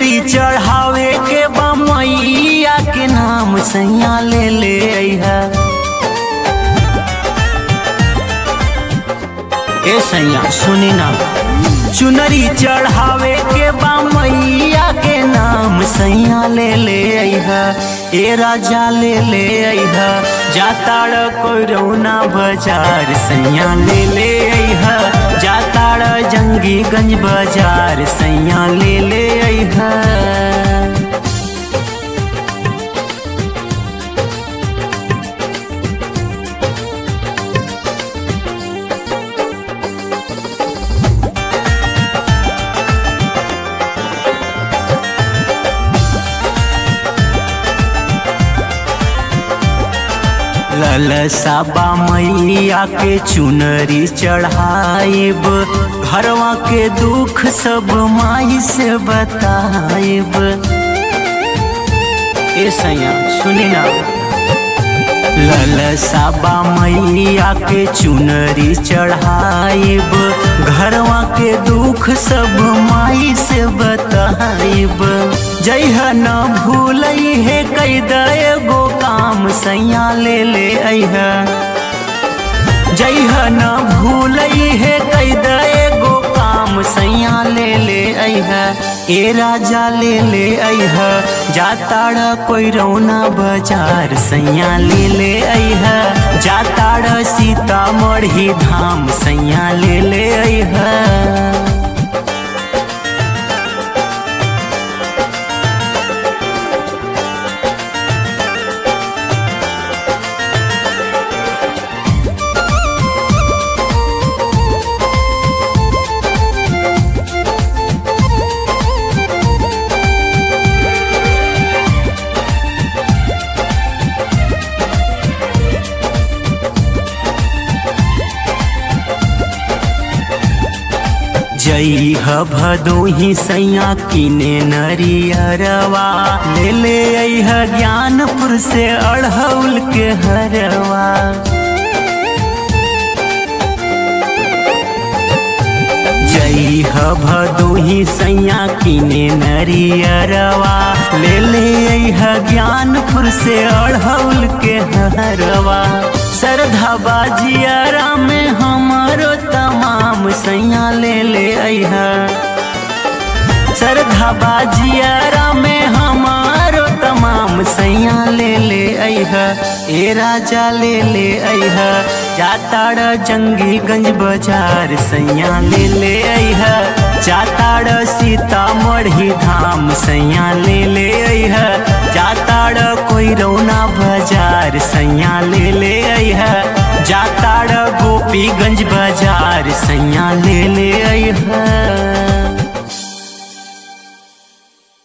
चुनरी चढ़ावे के बा मैया के नाम सैया ले ले अइहा ए सैया सुनी ना चुनरी चढ़ावे के बा मैया के नाम सैया ले ले अइहा ए राजा ले ले अइहा जाताड़ कोई रौना बाजार सैया ले ले अइहा जाताड़ जंगी गंज बाजार सैया ले ले अइहा ललसाबा मैया के चुनरी चढ़ाइब घरवा के दुख सब माई से बताइब ए सैया सुनी ना ललसाबा मैया के चुनरी चढ़ाइब घरवा के दुख सब माई से बताइब जइह न भूलई है कई गो काम सैया ले ले अइह जइह न भूलई है कई गो काम सैया ले ले अइह ए राजा ले ले अइह जाताड़ कोई रौना बाजार सैया ले ले अइह जाताड़ सीतामढ़ी धाम सैया ले ले अइह जई ह भदोही सैया किने नरियरवा ले ले अइह ज्ञानपुर से अढ़ौल के हरवा जई ह भदोही सैया किने नरियरवा ले ले अइह ज्ञानपुर से अढ़ौल के हरवा श्रद्धा बाजियारा में हमारो तमाम सैया ले ले अइह श्रद्धा बाजियारा में हमारो तमाम सैया ले ले अइह ए राजा ले ले अइह जाताड़ जंगी गंज बाजार सैया ले ले अइह जाताड़ सीतामढ़ी धाम सैया ले ले अइह जाताड़ कोई रौना बाजार सैया ले ले अइह जाताड़ गोपीगंज बाजार सैया ले ले अइह